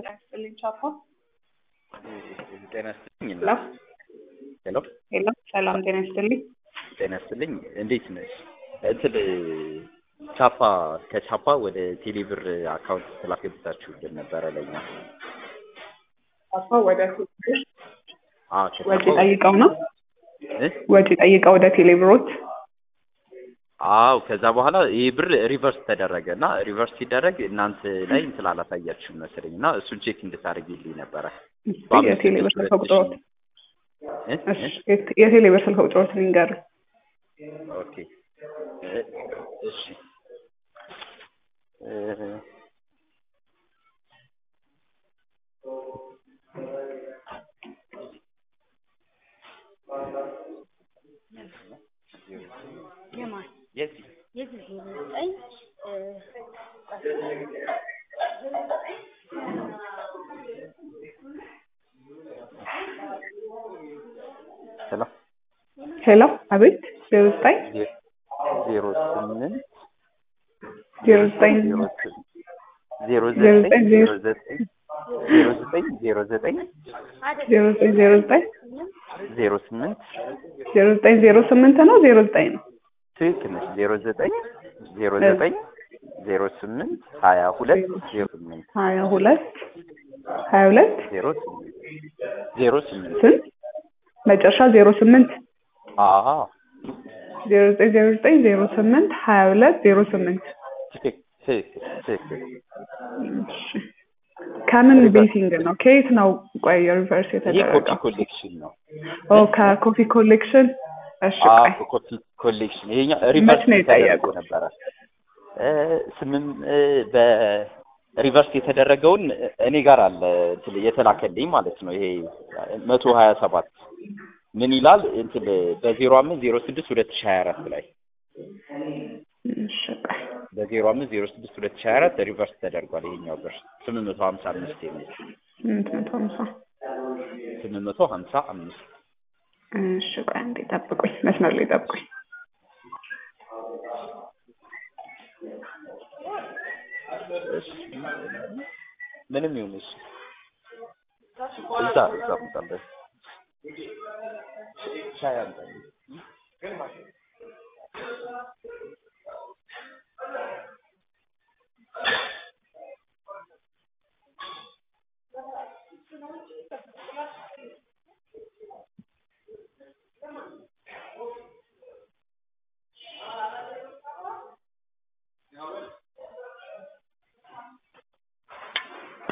ጤና ይስጥልኝ ቻፓ። ጤና ይስጥልኝ። ሄሎ ሄሎ ሄሎ፣ ሰላም ጤና ይስጥልኝ። ጤና ይስጥልኝ። እንዴት ነሽ? እንትን ቻፓ ከቻፓ ወደ ቴሌብር አካውንት ስላስገብታችሁልን ነበረ ለኛ። ቻፓ ወደ ቴሌብር አዎ ወጪ ከቻፓ ጠይቀው ነው እ? ወጪ ጠይቀው ወደ ቴሌብሮት አዎ ከዛ በኋላ ይህ ብር ሪቨርስ ተደረገ እና ሪቨርስ ሲደረግ እናንተ ላይ እንትን አላሳያችሁም መሰለኝ እና እሱን ቼክ እንድታደርጊልኝ ነበረ። የቴሌብር ስልክ ቁጥሮት እ? እሺ፣ እ? የት- የቴሌብር ስልክ ቁጥሮት ንገር። ኦኬ እ፣ እሺ እ፣ የማን የዚህ የዚህ ዜሮ ዘጠኝ እ፣ ሄሎ ሄሎ፣ አቤት። ዜሮ ዘጠኝ ዜሮ ስምንት ዜሮ ዘጠኝ ዜሮ ስምንት ዜሮ ዜሮ ዘጠኝ ዘጠኝ ዜሮ ዘጠኝ ዜሮ ዘጠኝ ዜሮ ዘጠኝ ዜሮ ዘጠኝ ዜሮ ዘጠኝ ዜሮ ስምንት ዜሮ ዘጠኝ ዜሮ ስምንት ነው ዜሮ ዘጠኝ ነው። ትክክል ነች። ዜሮ ዘጠኝ ዜሮ ዘጠኝ ዜሮ ስምንት ሀያ ሁለት ዜሮ ስምንት ሀያ ሁለት ሀያ ሁለት ዜሮ ስምንት ዜሮ ስምንት ስንት መጨረሻ ዜሮ ስምንት አዎ ዜሮ ዘጠኝ ዜሮ ዘጠኝ ዜሮ ስምንት ሀያ ሁለት ዜሮ ስምንት ትክክል ትክክል ትክክል እሺ። ከምን ቤቲንግ ነው? ከየት ነው? ቆይ ሪቨርስ ይሄ ኮፒ የተደረገው? ኮሌክሽን ነው። ኦ ከኮፊ ኮሌክሽን። እሺ ቆይ አዎ ኮፒ ኮሌክሽን ይሄኛው ሪቨርስ ነው ተደርጎ የጠየቁት? ነበረ እ ስምም እ በሪቨርስ የተደረገውን እኔ ጋር አለ እንትን የተላከልኝ ማለት ነው። ይሄ መቶ ሀያ ሰባት ምን ይላል እንትን በዜሮ አምስት ዜሮ ስድስት ሁለት ሺህ ሀያ አራት ላይ እሺ ቆይ በዜሮ አምስት ዜሮ ስድስት ሁለት ሺህ ሀያ አራት ሪቨርስ ተደርጓል። ይሄኛው ብር ስምንት መቶ ሀምሳ አምስት የሚል ስምንት መቶ ሀምሳ ስምንት መቶ ሀምሳ አምስት እሺ ቆይ አንዴ ጠብቁኝ፣ መስመር ላይ ጠብቁኝ። እሺ ምንም ይሁን እሺ እዛ እዛ ምጣለህ ሻይ አምጣልኝ